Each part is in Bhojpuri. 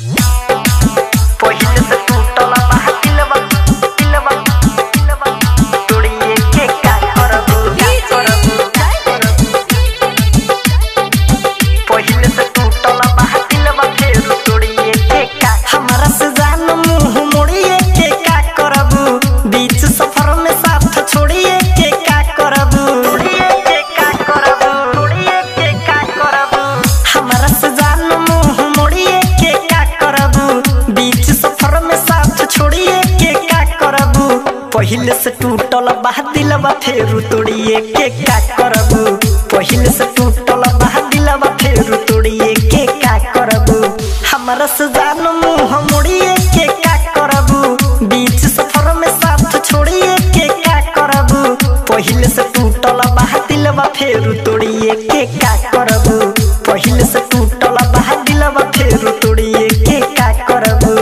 पहिले से टूटल बा दिलवा दिलवा दिलवा तोड़िए के का करबू का करबू पहिले से टूटल बा दिलवा फेर तोड़िए के का हमरा से जान मुंह मोड़िए के का करबू बीच सफर में साथ छोड़िए के का करबू तोड़िए के का करबू तोड़िए के का करबू हमरा से जान मुंह मोड़िए के का करबू बीच सफर में साथ छोड़िए के का करबू पहिले से टूटल बा दिलवा फेर तोड़िए के का करबू पहिले से टूटल बा दिलवा फेर तोड़िए के का करबू हमरा से जान मुंह मोड़िए के का करबू बीच सफर में साथ छोड़िए के का करबू पहिले से टूटल बा दिलवा फेर तोड़िए के का करबू पहिले से टूटल बा दिलवा फेर तोड़िए के का करबू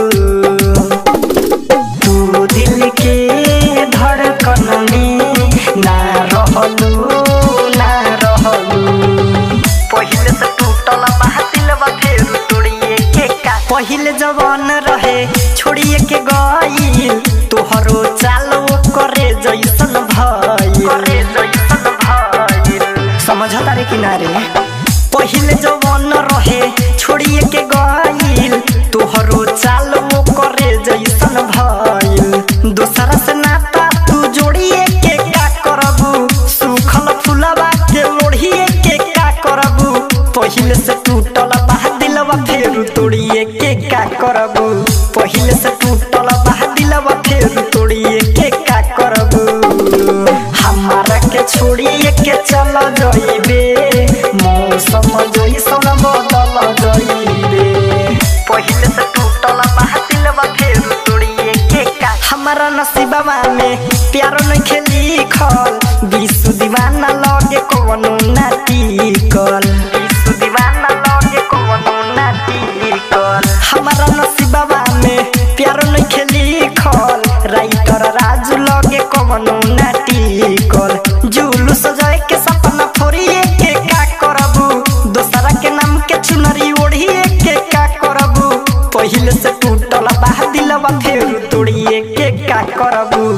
तू दिल के धड़कन में ना रहलू ना रहलू पहिले से टूटल बा दिलवा फेर तोड़िए के का पहिले जवान रहे छोड़िए के गईल तोहरो चालो करे जैसन भइल करे जैसन भइल समझता रे किनारे पहिले जवान रहे छोड़िए के गईल तोहरो चालो करे जैसन भइल दोसरा से नाता तू जोड़िए के का करबू सुखल फुलवा के लोढ़िए के का करबू पहिले से टूटल बा दिलवा फेर तोड़िए के का करबू पहिले से टूटल बा दिलवा फेर तोड़िए के का करबू हमारा के छोड़िए के चल जइबे मौसम जइसन बदल जइबे पहिले से टूटल बा दिलवा फेर तोड़िए के का हमारा नसीबवा में प्यार नहीं खेली खल विश्व दीवाना लगे कवनो नाती कल विश्व दीवाना लगे कवनो नाती कल हमारा नसीबवा में प्यार नहीं खेली खल राइटर राजू लगे कवनो नाती कल जुलू सजाए के सपना फोड़िए के का करबू दोसरा के नाम के चुनरी ओढ़िए के का करबू पहिले से टूटल बा दिलवा फेर तोड़िए के का करबू